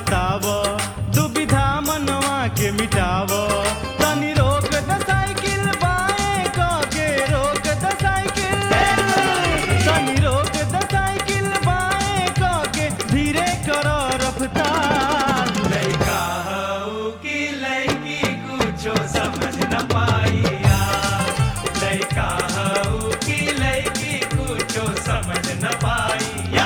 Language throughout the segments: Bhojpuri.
बताव दुविधा मनवा के मिटाव तनी रोक द साइकिल बाएं क के रोक द साइकिल तनी रोक द साइकिल बाएं क के धीरे कर रफ्तार लइका हऊ की लइकी कुछो समझ न पाइया लइका हऊ की लइकी कुछो समझ न पाइया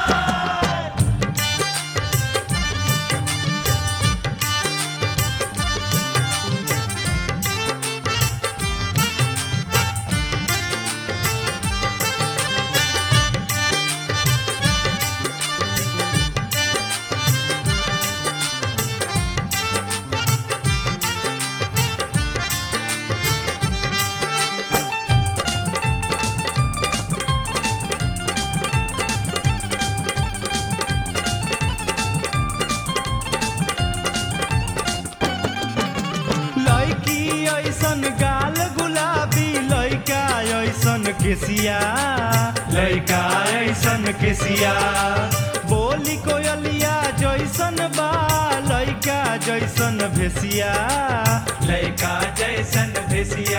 लड़की ऐसन गाल गुलाबी लड़का ऐसन केसिया लड़का ऐसन केसिया बोली कोयलिया जैसन बा लड़का जैसन भेसिया लइका जैसन भेसिया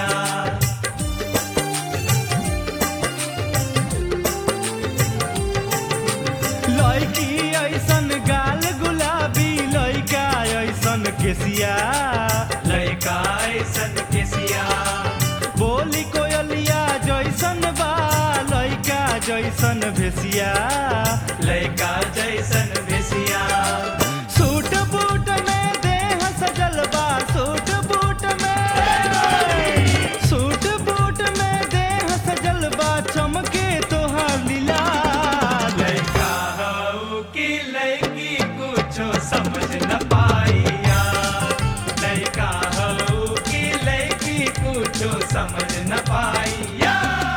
लड़की ऐसन गाल गुलाबी लड़का ऐसन केसिया लइका ऐसन केसिया बोली कोयलिया जैसन बा लड़का जैसन भेसिया लइका जैसन भेसिया सूट बूट में देह सजल बा सूट बूट में सूट बूट में देह सजल बा चमके तोहार लीला लइका हऊ की लइकी कुछो समझ न पाइया लइका हऊ की लइकी कुछो समझ न पाइया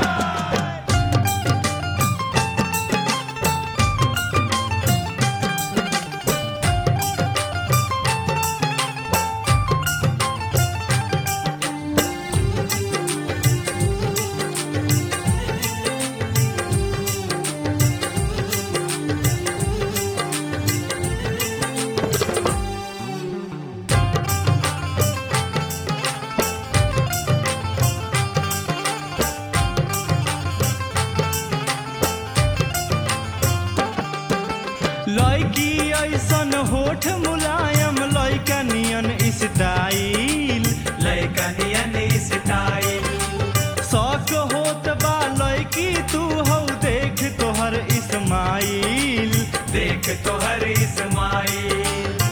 लड़की ऐसन होठ मुलायम लड़का नियन स्टाइल लइका नियन स्टाइल शौक होत बा लड़की तू हौ देख तोहर इस्माइल देख तोहर इस्माइल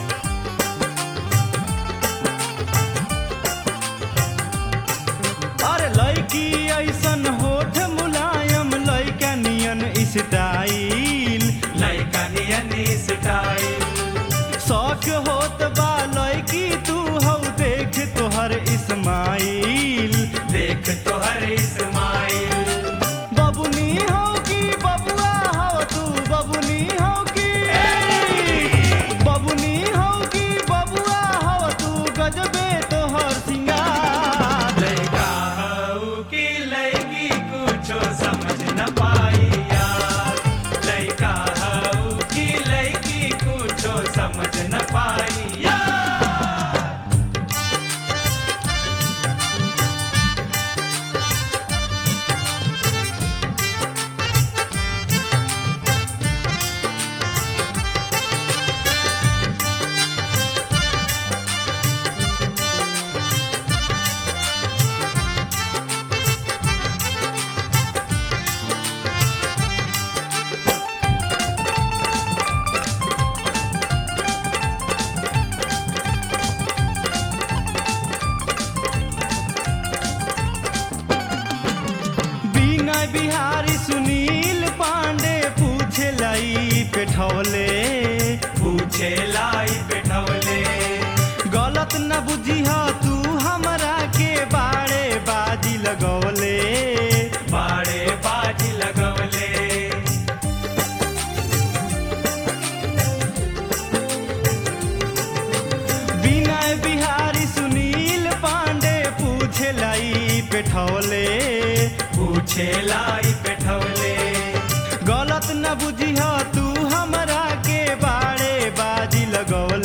अरे लड़की ऐसन होठ मुलायम लड़का नियन स्टाइल लइका नियन स्टाइल शौक होत बा लड़की तू हौ देख तोहर इस्माइल देख तोहर इस्माइल बबुनी हो कि बबुआ हो तू बबुनी हो कि बबुनी हो कि बबुआ हो तू गजबे तोहर सिंगार लइका हऊ की लइकी कुछो समझ न पाइया लइका हऊ की लइकी कुछो समझ न पाइया बिना बिहारी सुनील पांडे पूछे लाई पेठौले पूछे लाई बैठवले गलत न बुझिह तू हमरा के बाड़े बाजी लगौले बाड़े बाजी लगवले विनय बिहारी सुनील पांडे पूछे लाई पेठौले पूछे लाई बैठवले गलत न बुझिह तू हमरा के बाड़े बाजी लगौले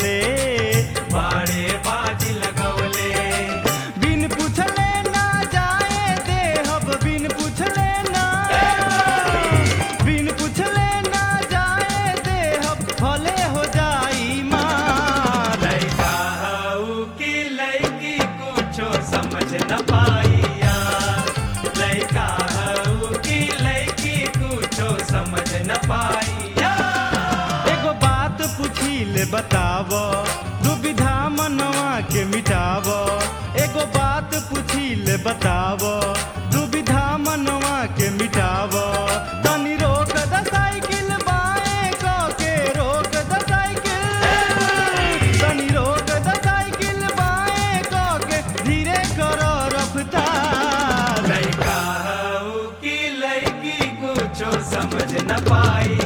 पूछिले बताव दुविधा मनवा के मिटाव एगो बात पूछिले बताव दुविधा मनवा के मिटाव तनी रोक द साइकिल बाएं क के रोक द साइकिल तनी रोक द साइकिल बाएं क के धीरे कर रफ्तार लड़का हऊ की लड़की कुछो समझ न पाई